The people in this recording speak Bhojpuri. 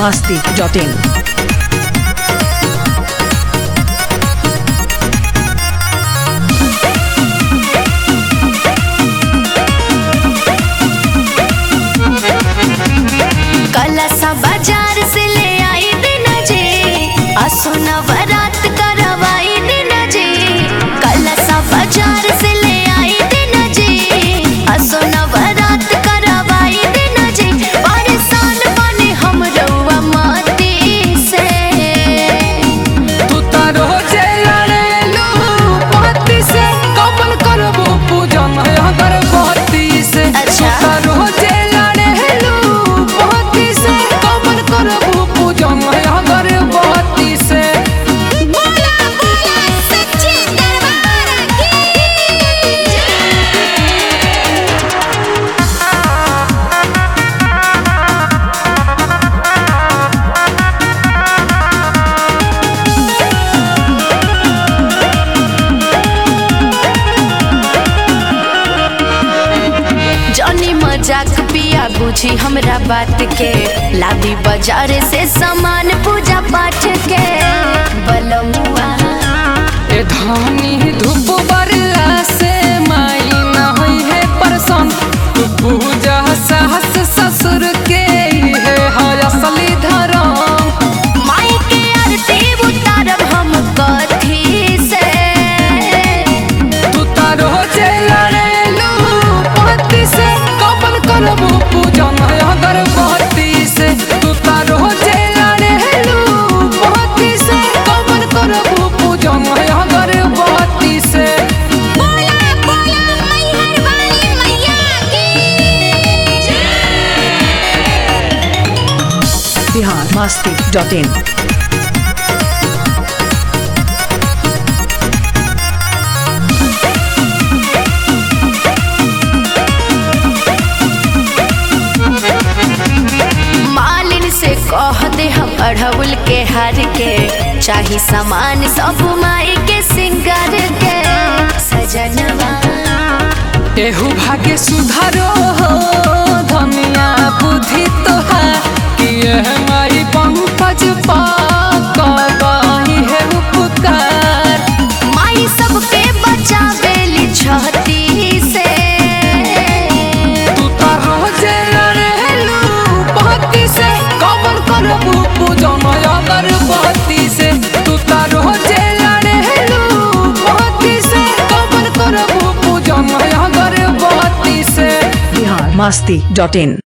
masti.in. कलसा बाजार से ले आई दिन जे असुना बारात करवाई दिन जे कलसा बाजार से ले आई दिन जे असुना बारात करवाई दिन जे परेशान बने हम रउआ माटी से तू तारो जे लड़ेलू पति से कबल करबो पूजन अगरबत्ती से अच्छा। तू तारो जे लड़ेलू पति से कबल करबो पूजन अगरबत्ती से बोला बोला सच्ची दरबार की जॉनी मजाक पिया बुझी हमरा बात के लादी बाजार से सामान पूजा पाठ के बलमुआ ए धानी धूप बरला से माई न होई है परसन तू पूजा सास ससुर के है है असली धर्म माई के आरती उतारब हम कथी से तू तारो जे लड़ेलू पति से कबल करबो पूजन अगरबत्ती से तू तारो जे लड़ेलू पति से कबल करबो पूजन अगरबत्ती से बोला बोला मैहर वाली मैया की Bihar masti.in. मालिन से कह दे हम अढ़उल के हार के चाही सामान सब माई के सिंगार के सजनवा एहू भाग्य सुधारो हो धनिया बुद्धि तोहार कि यह माई पंकज पाकबाही है उपकार माई सबके बचावेली छहती से तू तारो जे लड़ेलू पति से कबल करबू पूजन अगरबत्ती से तू तारो जे लड़ेलू पति से कबल करबू पूजन अगरबत्ती से Bihar masti.in.